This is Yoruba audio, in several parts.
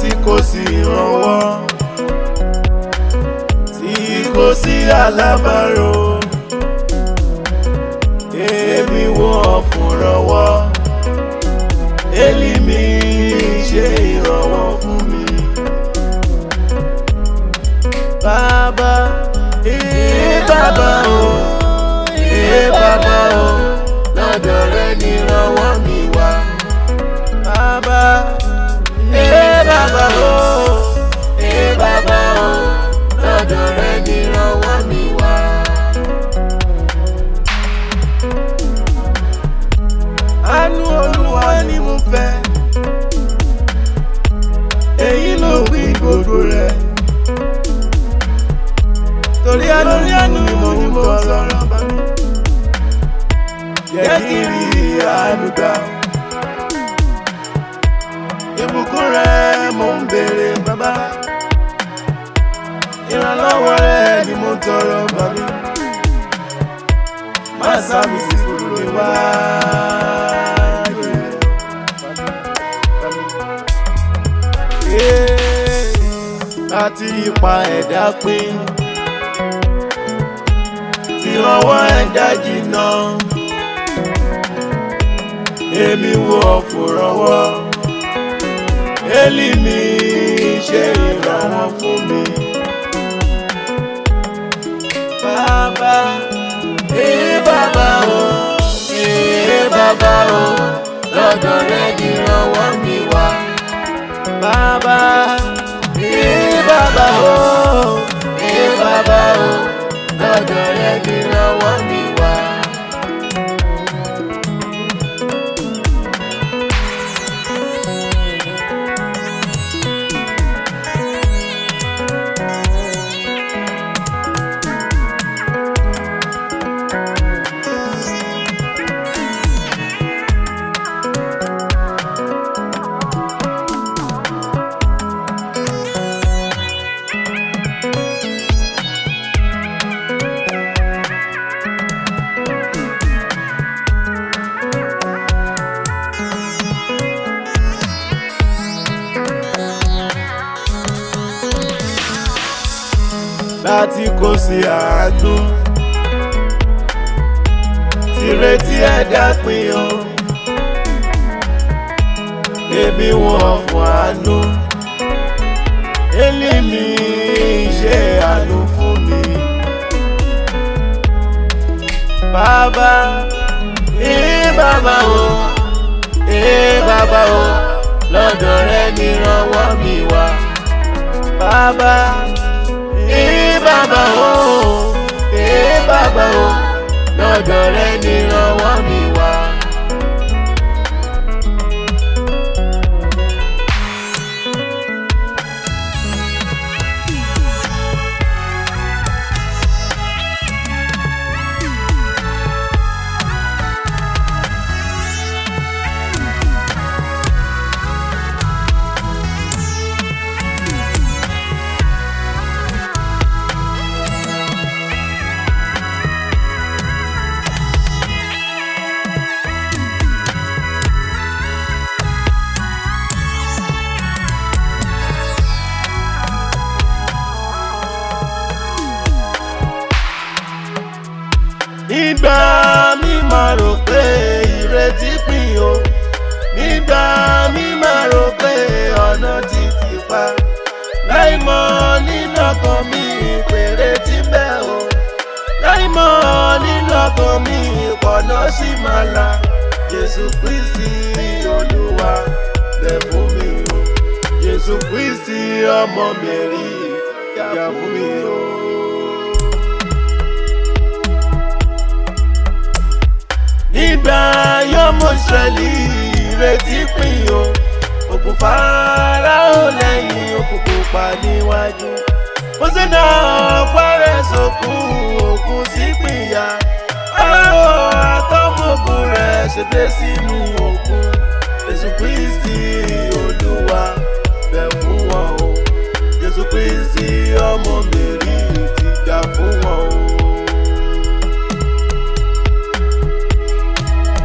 tí kò sí ìrànwọ́ tí kò sí alábàárò èmi wọ́n fúnrànwọ́ èlìmí ṣe ìrànwọ́ fún mi. Bàbá ee bàbá o ee bàbá o lọ́dọ̀ rẹ ni ìrànwọ́ mi wá. Bàbá ee bàbá o ee bàbá o lọ́dọ̀ rẹ ni ìrànwọ́ mi wá. Àánú Olúwa ni mo fẹ́ èyí ló wí gbogbo rẹ̀ torí àánú ni mo ń tọrọ jẹ́ kí n rí àánú gbà ìbùkún rẹ̀ mo ń béèrè bàbá ìrànlọ́wọ́ rẹ̀ ni mo ń tọrọ bàbí má sábì sí kúrò níwájú rẹ̀. láti ipa ẹ̀dá pín tí ọwọ́ ẹ̀dá jìnnà èmi wo ọ̀fùrọ̀wọ́ èlì mi ṣe ìrànwọ́ fún mi. Bàbá ee bàbá o ee bàbá o lọ́dọ̀ rẹ̀ ni ìrànwọ́ mi wá. Bàbá ee bàbá o ee bàbá o lọ́dọ̀ rẹ̀ ni ìrànwọ́ mi wá. láti kó sí àánú tìrètí ẹ̀dá pin o èmi wọ̀n fún àánú èlì mi ṣe àánú fún mi. Bàbá ee bàbá o ee bàbá o lọ́dọ̀ rẹ ni ìrànwọ́ mi wá. Bàbá ee bàbá o ee bàbá o lọ́dọ̀ rẹ ni ìrànwọ́ mi wá. nígbà mi máa rò pé ìrètí pin o nígbà mi máa rò pé ọ̀nà ti tì pa láì mọ̀ nínú ọkàn mi ìpèrè tí bẹ́ o láì mọ̀ nínú ọkàn mi ìpọ̀nà sí máa la Jésù Kristi Olúwa bẹ̀ fún mi o Jésù Kristi ọmọ Mẹ́rí jà fún mi o. nígbà yọmọ Ísírẹ́lì ìrètí pin o òkun Fáráò lẹ́yìn òkun pupa níwájú Mósè náà parẹ́ sókun òkun sí pìyà Fáráò àtọmọkùn rẹ̀ ṣègbè sínú òkun Jésù Kristi Olúwa bẹ̀ fún wọn o Jésù Kristi ọmọ Mẹ́rí ti jà fún wọn o.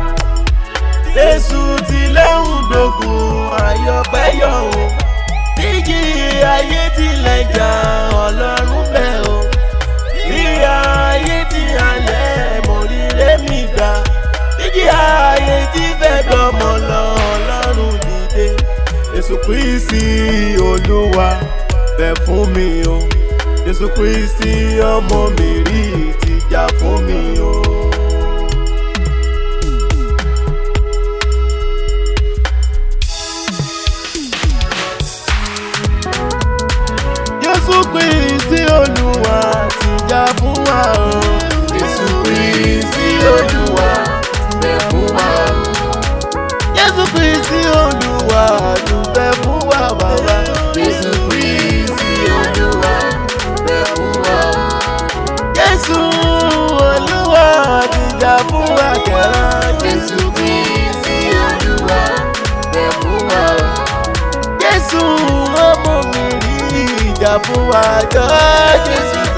Jésù ti lẹ́hùn dògùn àyọ̀pẹ́yọ̀ o. Bí kristi olúwa bẹ̀ fún mi o jésù kristi ọmọ mi rí ti jà fún mi o. jésù kristi olúwa ti jà fún wa o. jésù kristi olúwa bẹ̀ fún wa o. jésù kristi olúwa dúpẹ́ fún wa bàbá. jésù kristi olúwa bẹ̀ fún wa o. jésù olúwa ti jà fún wa kẹ́rà. jésù kristi olúwa bẹ̀ fún wa o. jésù ọmọ mi rí ìjà fún wa jọ jésù